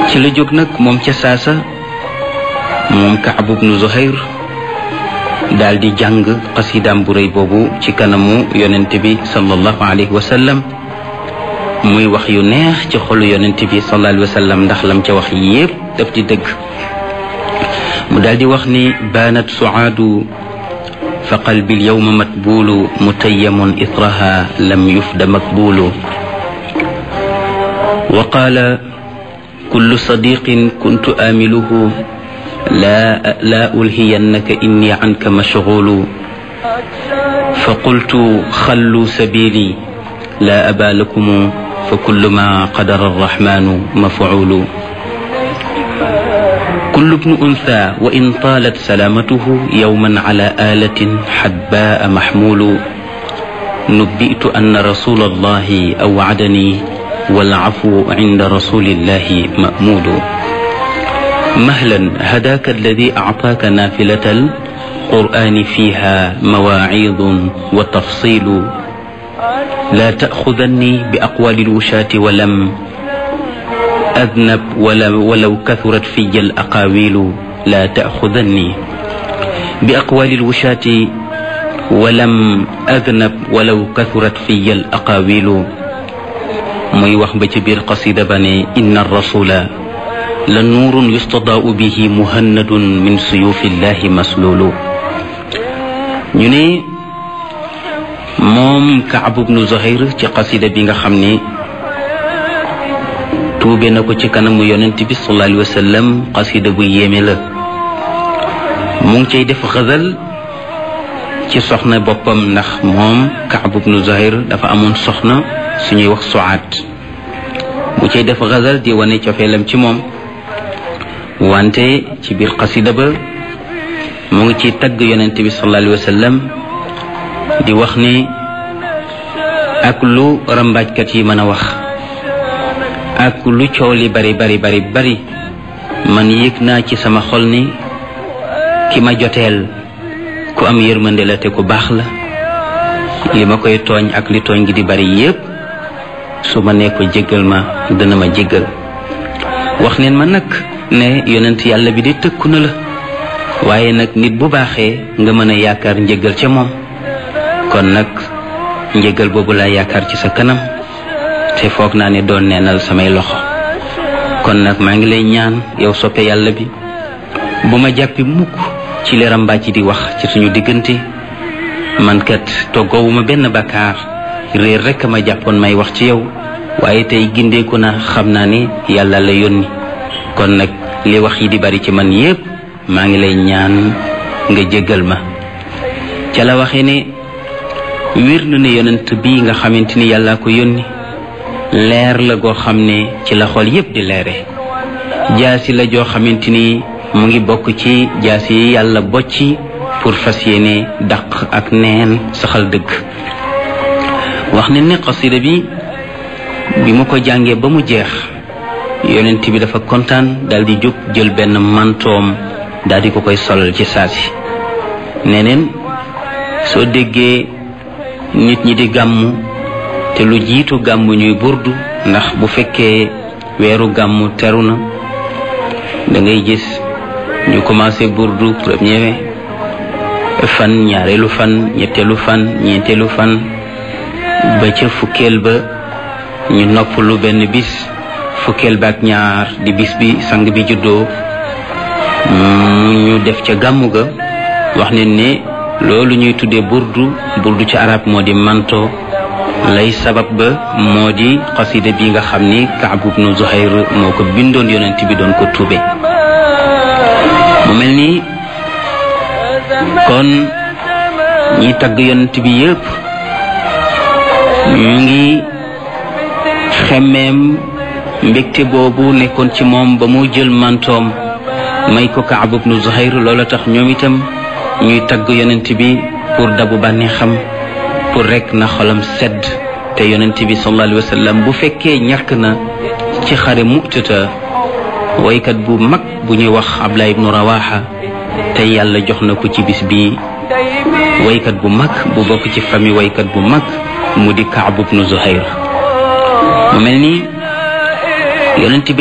ci la jóg nag moom ca saasa moom Kaab ibnu Zuhayr daal di jàng xasidaam bu rëy boobu ci kanamu yonent bi sallallahu alayhi wa sallam muy wax yu neex ci xolu yonent bi sallallahu alayhi wa sallam ndax lam ca wax yépp daf di dëgg mu daal di wax ni baanat suaadu fa qalbi alyawma matbuulu mutayyamun itraha lam yufda makbuulu wa qaala kullu sadiqin kuntu aamiluhu لا لا ألهينك إني عنك مشغول فقلت خلوا سبيلي لا أبا لكم فكل ما قدر الرحمن مفعول كل ابن أنثى وإن طالت سلامته يوما على آلة حباء محمول نبئت أن رسول الله أوعدني والعفو عند رسول الله مأمول مهلا هداك الذي أعطاك نافلة القرآن فيها مواعيظ وتفصيل لا تأخذني بأقوال الوشاة ولم أذنب ولو, ولو كثرت في الأقاويل لا تأخذني بأقوال الوشاة ولم أذنب ولو كثرت في الأقاويل muy wax ba ci biir qasida ba ne inna rasula la nuurun yustadaau bihi muhannadun min suyufillahi maslulu ñu ne moom Kaab ibnu Zuhayr ci qasida bi nga xam ne tuube na ko ci kanamu yonent bi sallallahu alayhi wa sallam qasida bu yéeme la mu ngi cay def xazal ci soxna boppam ndax moom Kaab ibnu Zuhayr dafa amoon soxna suñuy wax soaat bu cay def xazal di wane cofeelam ci moom wante ci biir xasida ba mu ngi ci tagg yonent bi sallallahu alayhi wa sallam di wax ni ak lu rambaajkat yi mën a wax ak lu coow li bari bari bari bari man yëg naa ci sama xol ni ki ma joteel ku am yërmande la te ku baax la li ma koy tooñ ak li tooñ gi di bari yépp su ma nee ko jéggal ma dana ma jéggal wax neen ma nag ne yonent yàlla bi de tëkku na la waaye nag nit bu baaxee nga mën a yaakaar njëgal ca moom kon nag njëgal boobu laa yaakaar ci sa kanam te foog naa ne doon neenal samay loxo kon nag maa ngi lay ñaan yow soppe yàlla bi bu ma jàppi mukk ci li rambàcc di wax ci suñu diggante man kat toggoowuma benn bakkaar réer rekk ma jàppoon may wax ci yow waaye tey gindeeku na xam naa ni yàlla la yónni kon nag li wax yi di bari ci man yépp maa ngi lay ñaan nga jéggal ma ca la waxee ne wér na ne yonent bii nga xamante ni yàllaa ko yónni leer la goo xam ne ci la xol yépp di leere jaasi la joo xamante ni mu ngi bokk ci jaasi yi yàlla bocci pour fas yéene daq ak neen saxal dëgg wax ne ne xasida bi bi mu ko jàngee ba mu jeex yonent bi dafa kontaan daal di jóg jël benn mantoom daal di ko koy solal ci saasi neneen soo déggee nit ñi di gàmmu te lu jiitu gàmmu ñuy burdu ndax bu fekkee weeru gàmmu teru na da ngay gis ñu commencé burdu premier fan ñaareelu fan ñetteelu fan ñeenteelu fan ba ca fukkeel ba ñu noppalu benn bis fukkeel ba ak ñaar di bis bi sang bi juddoo ñu def ca gàmmu ga wax ne ne loolu ñuy tuddee burdu burdu ci arab moo di manto lay sabab ba moo di xasida bi nga xam ni Kaab ibnu Zuhayr moo ko bindoon yonent bi doon ko tuube mu mel ni kon ñi tagg yonent bi yépp ñu ngi xemmeem mbégte boobu nekkoon ci moom ba mu jël mantoom may ko Kaab ibnu Zuhayr loola tax ñoom itam ñuy tagg yonent bi pour dabu bànni xam pour rek na xolam sedd te yonent bi sallallahu alayhi wa sallam bu fekkee ñàkk na ci xare mu'tata waykat bu mag bu ñuy wax Abdullah ibnu Rawaha te yàlla jox na ko ci bis bi waykat bu mag bu bokk ci famille waykat bu mag mu di Kaab ibnu Zuhayr mu mel ni yonent bi